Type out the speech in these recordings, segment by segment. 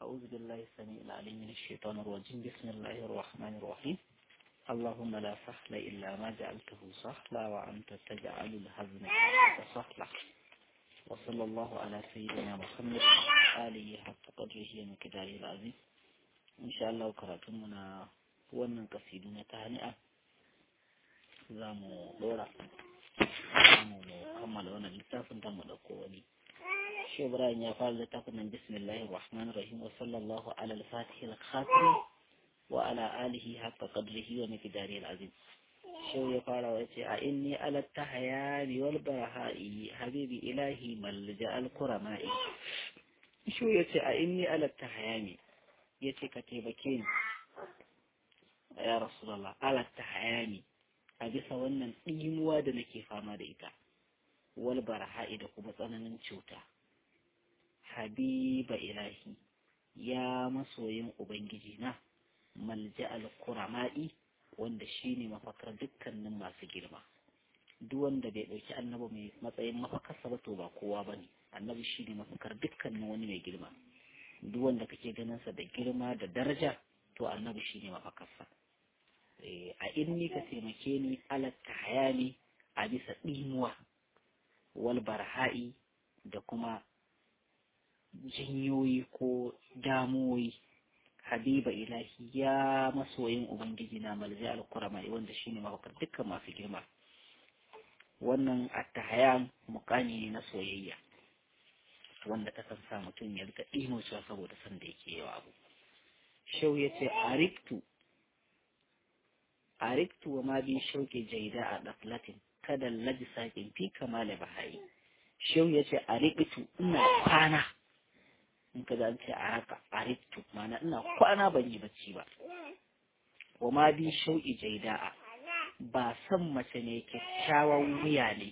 أعوذ بالله السميع العليم من الشيطان الرجيم بسم الله الرحمن الرحيم اللهم لا سهل إلا ما جعلته سهلا وأنت تجعل الحزن سهلا وصلى الله على سيدنا محمد آله حق قدره ومقداره العظيم إن شاء الله كراتمنا wannan kasidu na tahani'a za mu dora mu kammala wannan littafin ta mu dauko wani shi ibrahim ya fara littafin nan bismillahir rahmanir rahim wa sallallahu ala al-fatih al-khatim wa ala alihi haqqa qadrihi wa miqdarihi al-azim shi ya fara wa ce a inni ala tahayani wal barahai habibi ilahi malja al-qurama'i shi ya ce a inni ala tahayani yace ka taimake ni ya rasulallah alatta hayani a bisa wannan ɗimuwa da nake fama da ita wal barha'i da kuma tsananin cuta habiba ilahi ya masoyin ubangiji na malja al-kurama'i wanda shine mafakar dukkanin masu girma duk wanda bai ɗauki annabi mai matsayin mafakarsa ba to ba kowa bane annabi shine mafakar dukkanin wani mai girma duk wanda kake ganin sa da girma da daraja to annabi shine mafakarsa a inni ka taimake ni alatta hayani a bisa ɗimuwa wal barha'i da kuma jinyoyi ko damuwoyi habiba ilahi ya masoyin ubangiji na malzi al-kurama wanda shine mafakar dukkan masu girma wannan attahayan mukami ne na soyayya wanda ta kan sa mutum ya rika ɗimocewa saboda san da yake yawa abu shau ya ce ariktu ariktu wa ma bi shauke jaida a ɗaflatin kada laji sakin fi kamala bahayi shau ya ce ariktu ina kwana in ka an ce a haka ariktu mana ina kwana ban yi bacci ba wa ma bi shauki jaida ba san mace ne kyakkyawan wuya ne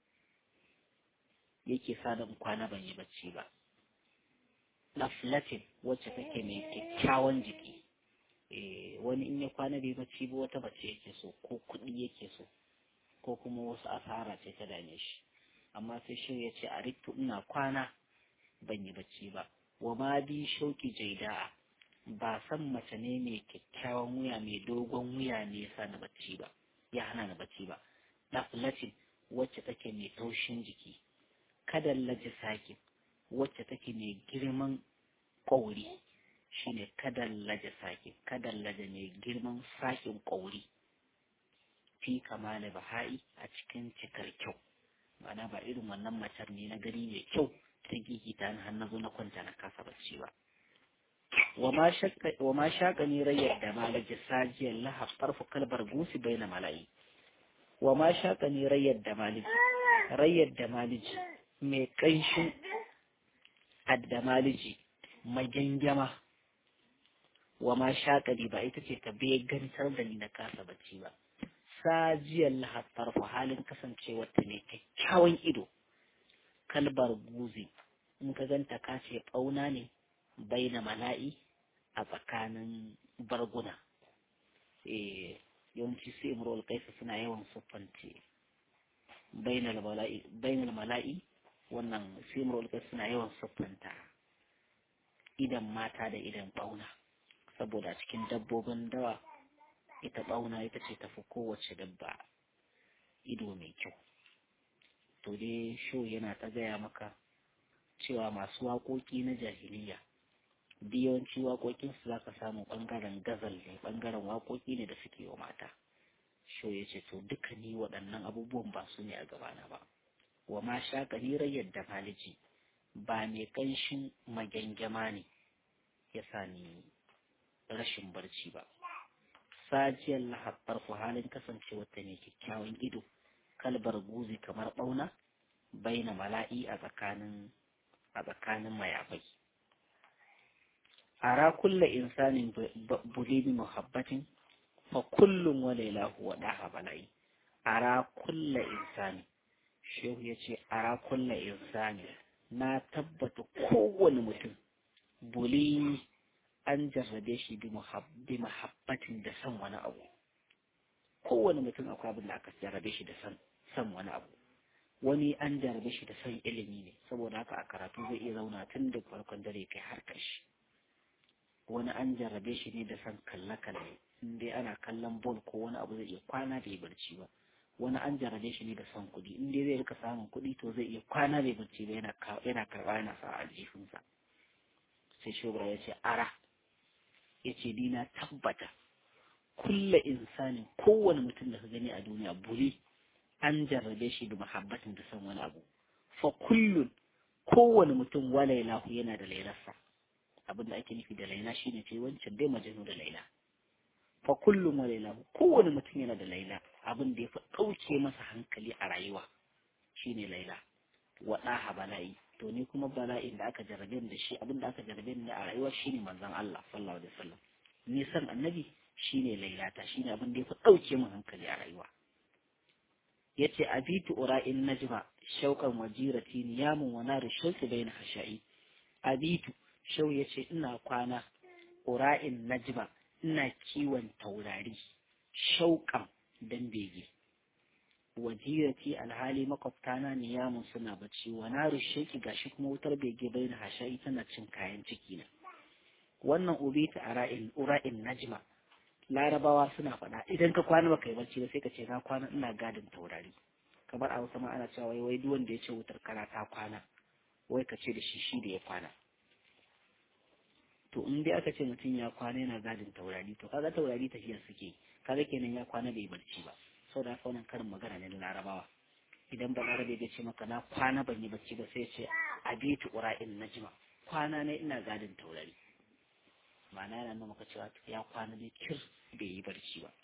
yake sa da kwana ban yi bacci ba ɗaflatin wacce take mai kyakkyawan jiki wani in ya kwana bai bacci ba wata bace yake so ko kuɗi yake so ko kuma wasu asara ce ta dame shi amma sai shi ya ce a riktu ina kwana ban yi bacci ba wa ma bi shauki jaida'a ba san mace ne mai kyakkyawan wuya mai dogon wuya ne yasa na bacci ba ya hana na bacci ba daflatin wacce take mai taushin jiki kada laji sakin wacce take mai girman ƙauri shine kadan laje sake kadan laje mai girman sakin ƙauri fi kamala baha'i a cikin cikar kyau ma'ana ba irin wannan macar ne na gari mai kyau ta gigita na hannu zo na kwanta na kasa bacci ba wa ma shaƙa ni rayar da malaji sajiyar lahab farfu kalbar gusi bai na mala'i wa ma shaƙa ni rayar da maliji rayar da maliji mai ƙanshin addamaliji magyangama wa ma shaƙari ba ita ce ta gantar da ni na kasa bacci ba sajiyar lahattar fa halin kasancewar ta ne kyakkyawan ido kalbar guzi in ka ganta ka ce ɓauna ne bai na mala'i a tsakanin barguna yawanci su imrol kaisa suna yawan siffance bainal mala'i wannan su imrol kaisa suna yawan siffanta idan mata da idan ɓauna saboda cikin dabbobin dawa ita ɓauna ita ce tafi kowace dabba ido mai kyau to dai sho yana ta gaya maka cewa masu waƙoƙi na jahiliya yawanci waƙoƙinsu za ka samu ɓangaren gazal ne ɓangaren waƙoƙi ne da suke wa mata sho ya ce to duka ni waɗannan abubuwan ba su ne a gabana ba wa ma sha ƙarirar yadda maliji ba mai ƙanshin magyangama ne ya sa ni rashin barci ba sajiyar lahabbar ku halin kasancewa ta ne kyakkyawan ido kalbar guzi kamar ɓauna baina mala'i a tsakanin a tsakanin mayafai ara kulla insanin bulimi muhabbatin fa kullum wa lailahu wa daha bala'i ara kulla insani shehu ya ce ara kulla insani na tabbata kowane mutum buli an jarrabe shi bi mahabbatin da san wani abu kowane mutum akwai abin da aka jarrabe shi da san san wani abu wani an jarrabe shi da san ilimi ne saboda haka a karatu zai iya zauna tun da farkon dare kai har kashi wani an jarrabe shi ne da san kalle-kalle in dai ana kallon bol ko wani abu zai iya kwana bai barci ba wani an jarrabe shi ne da son kuɗi in dai zai rika samun kuɗi to zai iya kwana bai barci ba yana yana karɓa yana sa a jifinsa sai shobra ya ce ara ya ce ni na tabbata kulla insanin kowane mutum da ka gani a duniya buli an jarrabe shi da muhabbatin da son wani abu fa kullun kowane mutum wa lailahu yana da lailarsa abin da ake nufi da laila shine ce wancan dai majanu da laila fa kullum wa lailahu kowane mutum yana da laila abin da ya fi ɗauke masa hankali a rayuwa shine laila wa ɗaha bala'i to ni kuma bala'in da aka jarrabe da shi abin da aka jarrabe ni a rayuwa shine manzon Allah sallallahu alaihi wasallam ni san annabi shine lailata shine abin da ya fi ɗauke min hankali a rayuwa yace abitu ura'in najma shauqan wajirati niyamun wa nar shauqi bayna hasha'i abitu shau yace ina kwana ura'in najma ina kiwon taurari shauqan dan bege wajirati alhali makwabtana niyamun suna bacci wa nar shauqi gashi kuma wutar bege bayna hasha'i tana cin kayan ciki na wannan ubitu ara'in ura'in najma larabawa suna faɗa idan ka kwana baka yi bacci ba sai ka ce na kwana ina gadin taurari kamar a hausa ma ana cewa wai wai duk wanda ya ce wutar kara ta kwana wai ka ce da shi shi da ya kwana to in dai aka ce mutum ya kwana yana gadin taurari to kaga taurari tafiya suke kaga kenan ya kwana bai barci ba saboda haka wannan karin magana ne na larabawa idan ba larabe ya ce maka na kwana ban yi bacci ba sai ya ce abitu ura'in najma kwana ne ina gadin taurari ma'ana yana nuna maka cewa ya kwana ne kir bai yi barci ba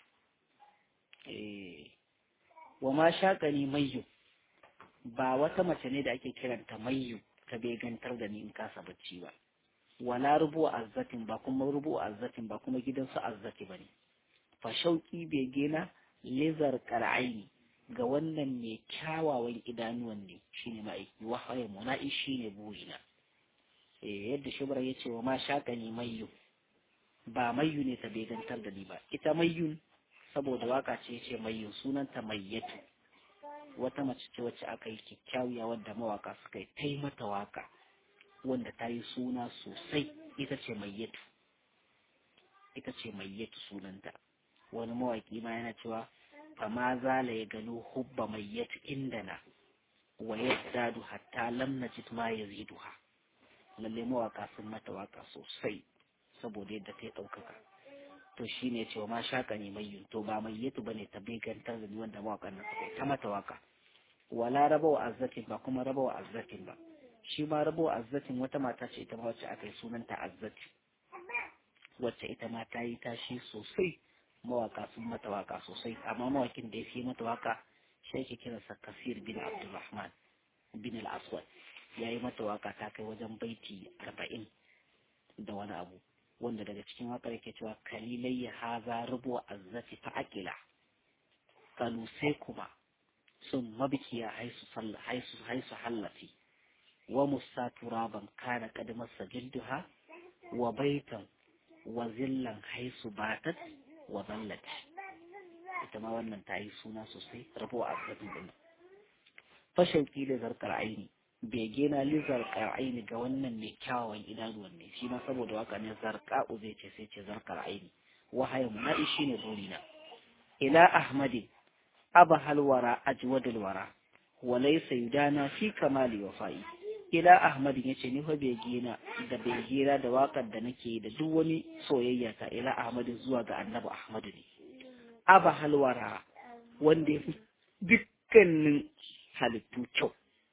wa ma shaƙani mayyu ba wata mace ne da ake kiranta mayyu ta begantar da ni in kasa bacci ba wala rubu azzatin ba kuma rubu azzatin ba kuma gidansu azzati ba ne fa shauƙi bege na lizar qara'aini ga wannan mai kyawawan idanuwan ne shine ma'aiki wahaye muna'i shine burina eh yadda shubra yace wa ma shaƙani mayyu ba mayyu ne ta begantar da ni ba ita mayyun saboda waka ce ce mayyun sunanta mayyatu wata mace ce wacce aka yi kyakkyawiya wadda mawaka suka yi ta mata waka wanda ta yi suna sosai ita ce mayyatu ita ce mayyatu sunanta wani mawaki ma yana cewa fama zala ya gano hubba mayyatu indana wa yazdadu hatta lam najid ma yaziduha lalle mawaka sun mata waka sosai saboda yadda ta yi ɗaukaka to shi ne cewa ma shaka ne mai to ba mai yato ba ne ta begantar da ni wanda mawaƙan nan suka ta mata waka wala raba wa azzatin ba kuma raba wa azzatin ba shi ma raba wa azzatin wata mata ce ita ma wacce aka yi sunanta azzati wacce ita ma ta yi tashi sosai mawaka sun mata waka sosai amma mawakin da ya fi mata waka shi ake kiransa kasir bin abdulrahman bin al-aswad ya yi mata waka ta kai wajen baiti arba'in da wani abu wanda daga cikin waƙar yake cewa kalilai ya haza rubu azzati fa akila kalu sai kuma sun mabikiya haisu haisu haisu hallati wa musa turaban kana kadmasa jilduha wa baitan wa zillan haisu batat wa zallat ita ma wannan ta yi suna sosai rubu azzatin din fashauki da zarkar aini bege na lizar aini ga wannan mai kyawawan idanuwan ne shi ma saboda waka ne zarqa'u zai ce sai ce zarkar aini wahayin muna'i shine burina ila ahmadi aba halwara ajwadul wara wa laysa yudana fi kamali wafa'i ila ahmadi yace ni fa bege na da bege na da wakar da nake da duk wani soyayya ta ila ahmadi zuwa ga annabi ahmadu ne aba halwara wanda ya fi dukkanin halittu kyau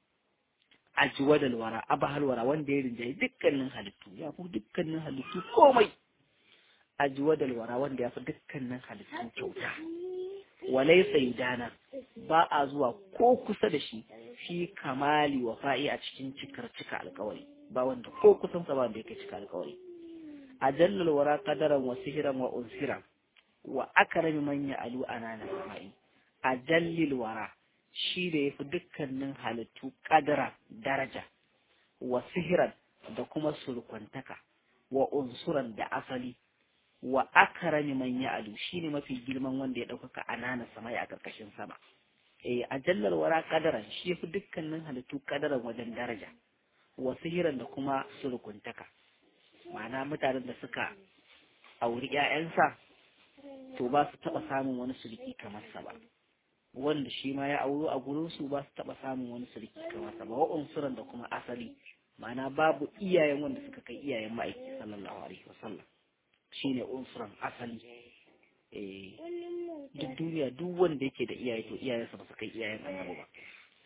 ajwadal wara abahal wara wanda ya rinjaye dukkanin halittu ya fi dukkanin halittu komai ajwadal wara wanda ya fi dukkanin halittu kyauta walai saidana ba a zuwa ko kusa da shi fi kamali wa fa'i a cikin cikar cika alkawari ba wanda ko kusan sa ba da yake cika alkawari ajallal wara qadaran wa sihran wa unsiran wa akrami man ya'alu anana sama'i ajallil wara shi da ya fi dukkanin halittu ƙadara daraja wa sihiran da kuma surkwantaka wa unsuran da asali wa akarami man ya'alu shi ne mafi girman wanda ya ɗaukaka anana samai a ƙarƙashin sama eh a jallar wara ƙadaran shi ya fi dukkanin halittu ƙadaran wajen daraja wa sihiran da kuma surkuntaka ma'ana mutanen da suka auri ƴaƴansa to ba su taɓa samun wani sulki kamar sa ba wanda shi ma ya auro a gurin su ba su taɓa samun wani sulki kamar sa ba wa unsuran da kuma asali ma'ana babu iyayen wanda suka kai iyayen ma'aiki sallallahu alaihi wasallam shine unsuran asali eh duk duniya duk wanda yake da iyaye to iyayensa ba su kai iyayen annabi ba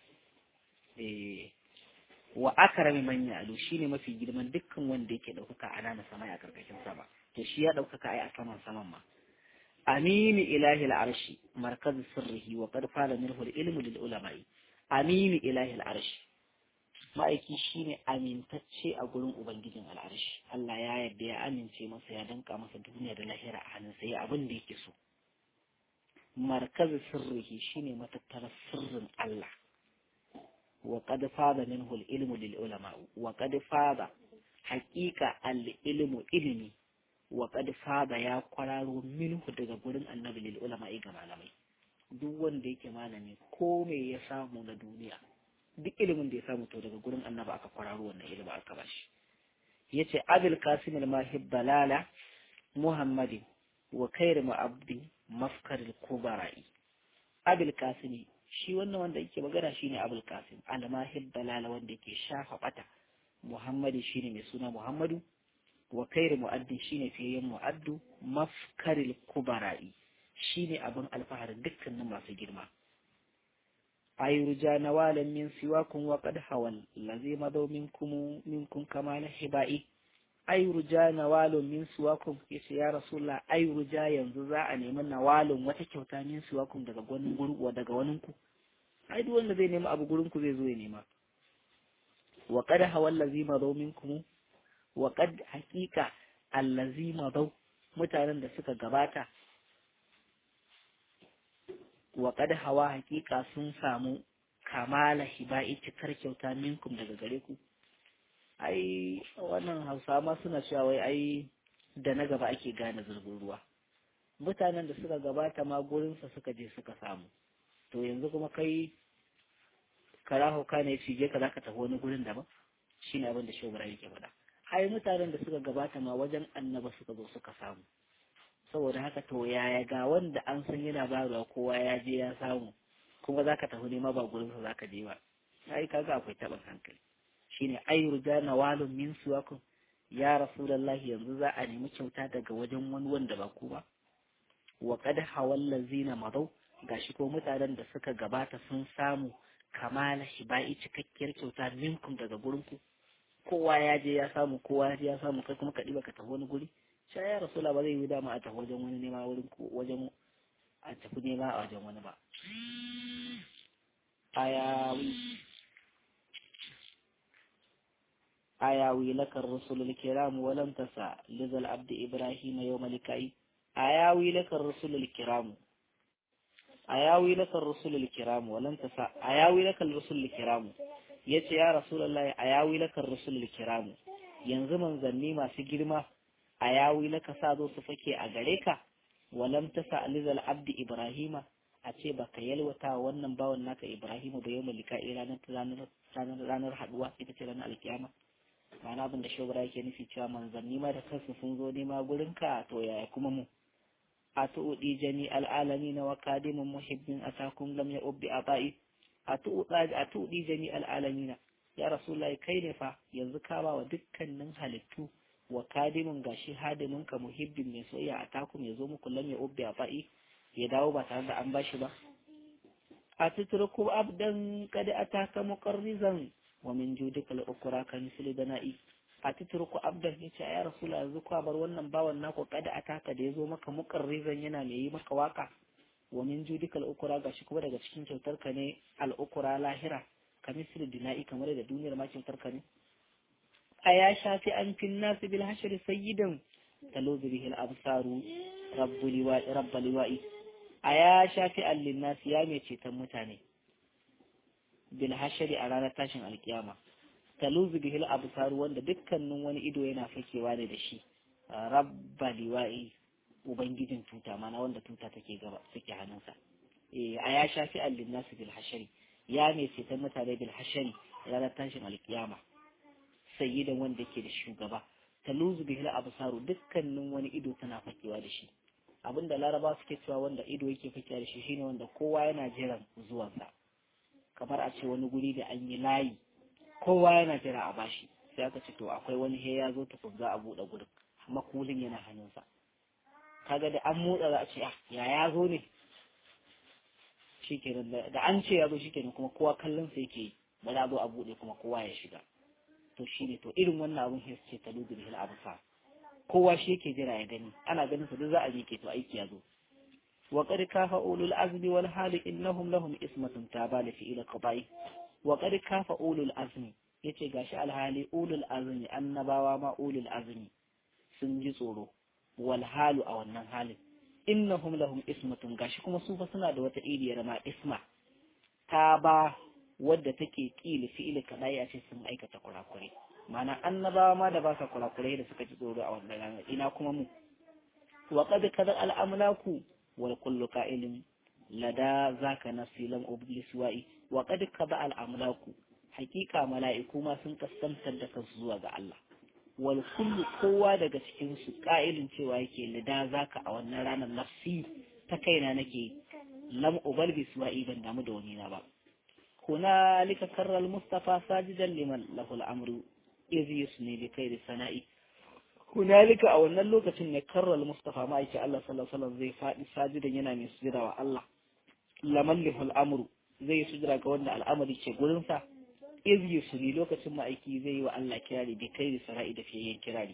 eh wa akrami man ya'lu shine mafi girman dukkan wanda yake daukaka a nan sama a karkashin sama to shi ya daukaka ai a saman saman ma amini ilahi al'arshi markaz sirrihi wa qad fala minhu al-ilmu lil ulama'i amini ilahi al'arshi ma'aiki shine amintacce a gurin ubangijin al'arshi Allah ya yarda ya amince masa ya danka masa duniya da lahira a hannunsa ya abin da yake so markaz sirrihi shine matattarar sirrin Allah wa qad fada minhu al-ilmu lil ulama wa qad fada haqiqa al-ilmu ilmi wa qad fada ya kwararo minhu daga gurin annabi lil ulama ga malamai duk wanda yake malami ko me ya samu na duniya duk ilimin da ya samu to daga gurin annabi aka kwararo wannan ilimin aka bashi yace abul qasim al-mahib balala muhammadin wa khairu ma'abdi mafkar al-kubara'i abul qasim shi wannan wanda yake magana shine abul qasim al-mahib balala wanda yake shafa bata muhammadi shine mai suna muhammadu wa khairu mu'addin shine fiyayen mu'addu mafkar al-kubara'i shine abin alfaharin dukkanin masu girma أيرجى نوالا من سواكم وقد حول الذي مضوا منكم منكم كمال حبائي أيرجى نوال من سواكم يسي يا رسول الله أيرجى ينززا أن يمن نوال وتكوتا من سواكم daga gwanin guru wa daga waninku ai duk wanda zai nema abu gurin ku zai zo ya nema wa qad hawal ladzi madaw minkum wa qad haqiqa allazi madaw mutanen da suka gabata wa qad hawa hakika sun samu kamala hiba'i cikar kyauta minkum daga gare ku ai wannan hausa ma suna cewa wai ai da na gaba ake gane zurgin ruwa mutanen da suka gabata ma gurinsa suka je suka samu to yanzu kuma kai karaho ka ne cije ka zaka tafi wani gurin daban shine abin da shugaba yake faɗa ai mutanen da suka gabata ma wajen annaba suka zo suka samu saboda haka to yaya ga wanda an san yana bayarwa kowa ya je ya samu kuma zaka tafi nema ba gurin sa zaka je ba ai kaga akwai taɓin hankali shine ai ruja nawalun min suwakum ya rasulullahi yanzu za a nemi kyauta daga wajen wani wanda ba ku ba wa qad hawal lazina madaw gashi ko mutanen da suka gabata sun samu kamala hibai cikakkiyar kyauta minkum daga gurin ku kowa ya je ya samu kowa ya je ya samu kai kuma ka diba ka tafi wani guri sha ya rasula ba zai yi dama a tafi wajen wani nema wurin ku wajen a tafi nema a wajen wani ba ayawi ayawi lakar rusulul kiram wa lam tasa lizal abdi ibrahim yawm likai ayawi lakar rusulul kiram ayawi lakar rusulul kiram wa lam tasa ayawi lakar rusulul kiram yace ya rasulullahi ayawi lakar rusulul kiram yanzu manzanni masu girma a yawi laka sa zo su fake a gare ka walam ta sa alizal abdi ibrahima a ce baka yalwata wannan bawan naka ibrahima ba yau malika ranar ranar ranar haduwa ita ce ranar alkiyama ma'ana abin da shobara yake nufi cewa manzanni ma da kansu sun zo nema gurin ka to yaya kuma mu a tu'udi jami al'alami na wakadimin muhibbin atakum lam ya ubbi abai a tu'udi jami al'alamina ya rasulullahi kai ne fa yanzu ka ba wa dukkanin halittu wa kadimin gashi hadimin ka muhibbin mai soyayya a takum ya zo muku lam ya ubbi a fa'i ya dawo ba tare da an bashi ba a tutruku abdan kada ataka muqarrizan wa min judika al-ukra ka misli dana'i a tutruku abdan yace ya rasul yanzu ku bar wannan bawan naku kada ataka da yazo maka muqarrizan yana mai yi maka waka wa min judika al-ukra gashi kuma daga cikin kyautar ka ne al-ukra lahira ka misli dina'i kamar da duniyar ma kyautar ka ne أيا شافعا في الناس بالحشر سيدا تلوذ به الأبصار رب لواء رب لواء أيا شافعا للناس يا ميتي تموتاني بالحشر على تاشن القيامة تلوذ به الأبصار وان دكان wani ido yana fakewa ne da shi rabba liwa'i ubangijin tuta mana wanda tuta take gaba take hannunsa eh aya shafi allin nasu bil hashari ya mai ce ta mutane bil hashari ranar tashin alkiyama sayyidan wanda yake da shugaba taluzu bihi al-absaru dukkanin wani ido tana fakewa da shi abinda laraba suke cewa wanda ido yake fakewa da shi shine wanda kowa yana jiran zuwansa kamar a ce wani guri da an yi layi kowa yana jira a bashi sai aka ce to akwai wani he ya zo tukun za a buɗe gurin makulin yana hannunsa kaga da an motsa za a ce ya ya zo ne shikenan da an ce ya zo shikenan kuma kowa kallon sa yake ba za a zo a buɗe kuma kowa ya shiga to shine to irin wannan abun sai ce ta lugu bil absar kowa shi yake jira ya gani ana ganin sa duk za a miƙe to aiki ya zo wa qad kafa ulul azmi wal hali innahum lahum ismatun tabala fi ila qada'i wa qad kafa ulul azmi yace gashi alhali ulul azmi annabawa ma ulul azmi sun ji tsoro wal halu a wannan halin innahum lahum ismatun gashi kuma su fa suna da wata iriyar ma isma ta ba wadda take kila fi'ili kadai a ce sun aikata kurakure mana annabawa ma da ba sa kurakurai da suka ji tsoro a wannan ranar ina kuma mu wa qad kada al amlaku wal kullu qa'ilin lada zaka nafsi lam ublis wa'i wa qad kada al amlaku hakika mala'iku ma sun kaskantar da kansu zuwa ga Allah wal kullu kowa daga cikin su qa'ilin cewa yake lada zaka a wannan ranar nafsi ta kaina nake lam ubal biswa'i ban damu da wani na ba هنالك كر المصطفى ساجدا لمن له الأمر إذ يسني بخير سنائي هنالك أو أن اللوكة كر المصطفى ما يكي الله صلى الله عليه وسلم زي فائد ساجدا ينامي سجدا والله لمن له الأمر زي سجدا قولنا الأمر يكي قولنسا إذ يسني لوكة ما يكي زي والله كراري بخير سنائي دفعين كراري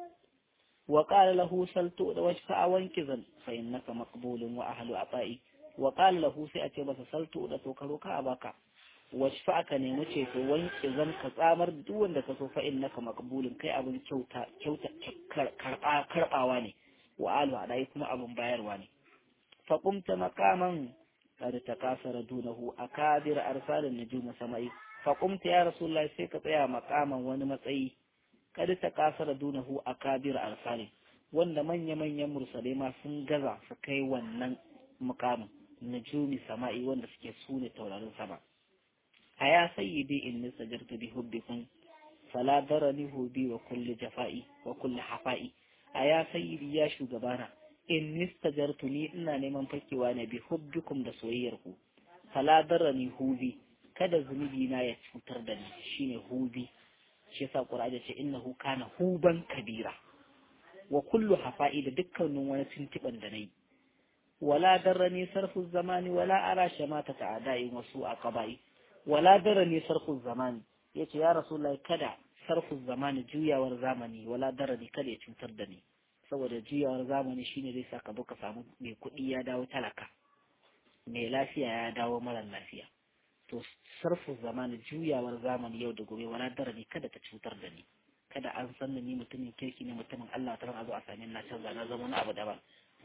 وقال له سلتو واشفع وانكذا فإنك مقبول وأهل عطائي وقال له سيأتي بس سلتو لتوكروك أباك washfa aka nemi ceto wanke zan ka tsamar da duk wanda ka so fa innaka maqbulun kai abin kyauta kyauta karba karbawa ne wa alu adai kuma abin bayarwa ne fa qumta maqaman kad takasara dunahu akadir arsalin nujum samai fa qumta ya rasulullahi sai ka tsaya maqaman wani matsayi kad takasara dunahu akadir arsalin wanda manya manyan mursalai ma sun gaza su kai wannan mukamin nujumi sama'i wanda suke sune taurarin sama أيا سيدي إني سجرت بحبكم فلا ضرني هوبي وكل جفائي وكل حفائي أيا سيدي يا شugabana إني استجرتني إنا neman fakewa ne bi hubbikum da soyayyarku fala darani hubi kada zunubi na ya cutar da ni shine hubi shi yasa qur'ani ce innahu kana huban kabira wa kullu hafa'i da dukkanin wani tuntuban da nayi wala darrani sarfu zamani wala ara shamata ta'ada'i wasu a qaba'i wala dara ne sarkun zamani ya ce ya rasulullahi kada sarkun zamani juyawar zamani wala dara ne kada ya cutar da ni saboda juyawar zamani shine zai saka ka samu mai kuɗi ya dawo talaka mai lafiya ya dawo mara lafiya to sarfin zamani juyawar zamani yau da gobe wala dara ne kada ta cutar da ni kada an san da ni mutumin kirki ne mutumin Allah ta a zo a sami na canza na zama wani abu daban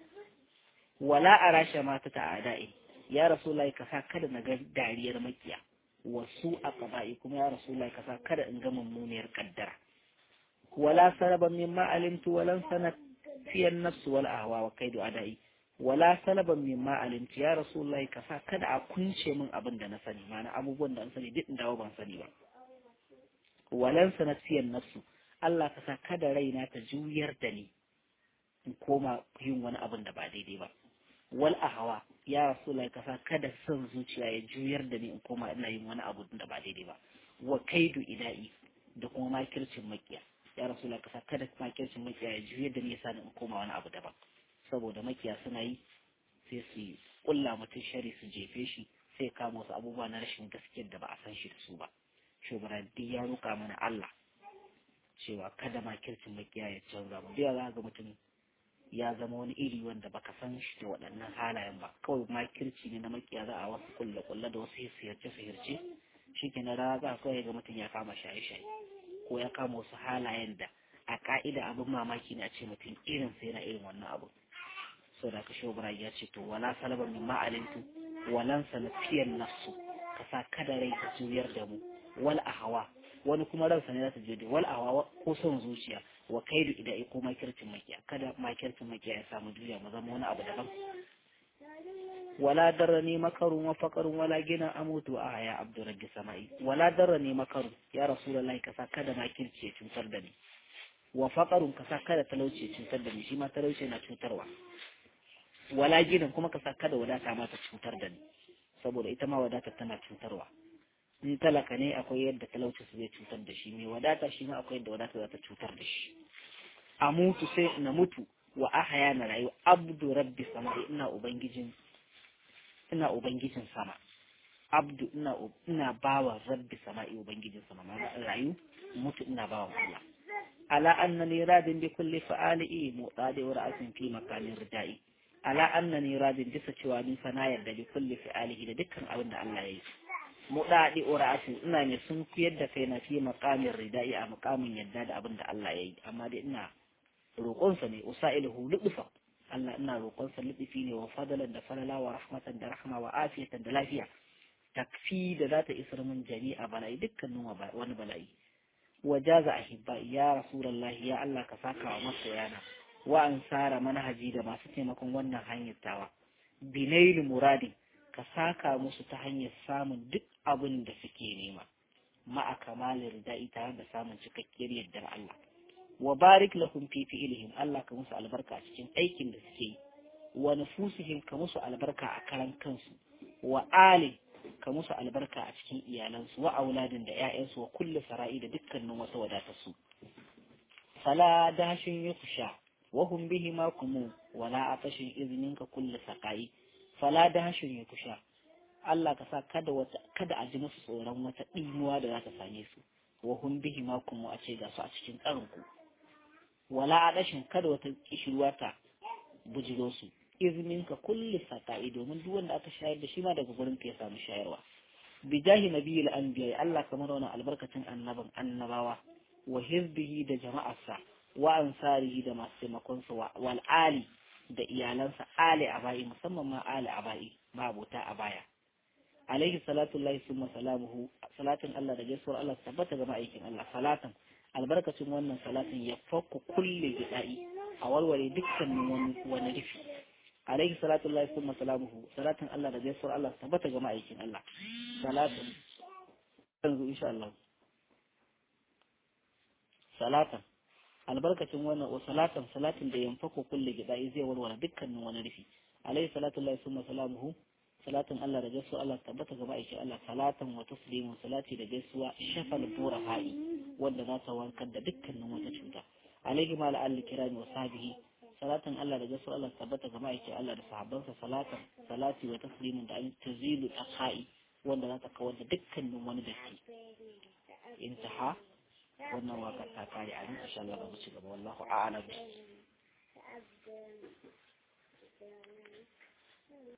wala arasha mata ta ada'i ya rasulullahi ka sa kada na ga dariyar makiya wasu a ƙaba'i kuma ya rasu lai kasa kada in ga mummuniyar kaddara wala salaban min ma alimtu walan sanat fiyan nafsu wal ahwa wa kaidu adai wala salaban min ma alimtu ya rasu lai kasa kada a kunce min abin da na sani ma'ana abubuwan da an sani duk dawo ban sani ba walan sanat fiyan nafsu Allah kasa kada raina ta juyar da ni in koma yin wani abin da ba daidai ba wal ahwa ya rasulai kasa kada son zuciya ya juyar da ni in koma ina yin wani abu da ba daidai ba wa kaidu ida'i da kuma makircin makiya ya rasulai kasa kada makircin makiya ya juyar da ni yasa in koma wani abu daban saboda makiya suna yi sai su kulla mutum shari su jefe shi sai kama wasu abubuwa na rashin gaskiyar da ba a san shi da su ba shugaba duk ya roƙa mana Allah cewa kada makircin makiya ya canza mu da za ga mutum ya zama wani iri wanda baka san shi da waɗannan halayen ba kawai makirci ne na makiya za a wasu kulle kulle da wasu sihirce sihirce shi ke na rana za kawai ga mutum ya kama shaye shaye ko ya kama wasu halayen da a ka'ida abin mamaki ne a ce mutum irin sai na irin wannan abu sau da ka shobara ya ce to wala salaba min ma'alintu walan sanafiyan nafsu ka sa kada rai ka juyar da mu wal ahawa wani kuma ransa ne za ta je wal ahawa ko son zuciya wa kaidu idan ko makircin makiya kada makircin makiya ya samu duniya mu zama wani abu daban wala darrani makarun wa faqarun wala gina amutu a haya abdurrabbi sama'i wala darrani makarun ya rasulullahi kasa kada makirci ya cutar da ni wa faqarun ka sa kada talauci cutar da ni shi ma talauci na cutarwa wala gidan kuma ka sa kada wadata ma ta cutar da ni saboda ita ma wadata tana cutarwa in talaka ne akwai yadda talauci su zai cutar da shi mai wadata shi ma akwai yadda wadata za ta cutar da shi a mutu sai na mutu wa ahaya na rayu abdu rabbi sama'i ina ubangijin ina ubangijin sama abdu ina ina bawa rabbi sama'i ubangijin sama ma rayu mutu ina bawa Allah ala annani radin bi kulli fa'ali mu'tadi wa ra'asin fi makanin ridai ala annani radin bisa cewa ni fa na yarda bi kulli fa'alihi da dukkan abin da Allah ya yi muɗaɗi ura'atin ina ne sun kuyar da kai na fi makamin ridai a makamin yadda da abin da Allah ya yi amma dai ina roƙonsa ne usailuhu lubufa Allah ina roƙonsa lubufi ne wa fadalan da falala wa rahmatan da rahma wa afiyatan da lafiya takfi da za ta isar min jami'a bala'i dukkanin wani bala'i wa jaza ahibba ya rasulullahi ya Allah ka saka wa masoyana wa ansara manhaji da masu taimakon wannan hanyar tawa binailu muradin ka saka musu ta hanyar samun duk abin da suke nema ma'a kamalin rida'i tare da samun cikakkiyar yardar Allah wa barik lahum fi fi'lihim Allah ka musu albarka a cikin aikin da suke yi wa nufusihim ka musu albarka a karan kansu wa ali ka musu albarka a cikin iyalansu wa auladin da ƴaƴansu wa kullu sara'i da dukkanin wata wadatarsu fala dashin yukusha wa hum bihi ma kumu wala atashin izninka kullu saqai fala dashin yukusha Allah ka sa kada wata kada a ji musu tsoron wata ɗimuwa da za ta same su wa hum bihi ma kumu a ce ga su a cikin ƙarin ku wala a ɗashin kada wata kishirwa ta bujiro su izinin ka kulli saka'i domin duk wanda aka shayar da shi ma daga gurin ka ya samu shayarwa bijahi nabiyil anbiya Allah kamar wannan albarkacin annaban annabawa wa hizbihi da jama'arsa wa ansarihi da masu taimakon sa wal ali da iyalansa ali abai musamman ma ali abai ma abota a baya alaihi salatu lillahi summa salamuhu salatin Allah da gaisuwar Allah tabbata ga ma'aikin Allah salatan albarkacin wannan salatin ya fakku kulle gida'i a warware dukkanin wani wani rufi alaihi salatu lillahi summa salamuhu salatin Allah da gaisuwar Allah tabbata ga ma'aikin Allah salatin yanzu insha Allah salatan albarkacin wannan wa salatan salatin da yanfaku kulle gida'i zai warware dukkanin wani rufi alaihi salatu lillahi summa salamuhu salatin Allah da gaisuwa Allah tabbata ga ma'aikin Allah salatan wa taslimu salati da gaisuwa shafal bura ha'i wanda za ta wankar da dukkanin wata cuta alaihi ma la'alli kirami wa sahbihi salatan Allah da gaisuwa Allah tabbata ga ma'aikin Allah da sahabbansa salatan salati wa taslimun da an tazilu ha'i wanda za ta kawar da dukkanin wani datti intaha wannan waka ta kare a nan insha Allah ba mu ci gaba wallahu a'lam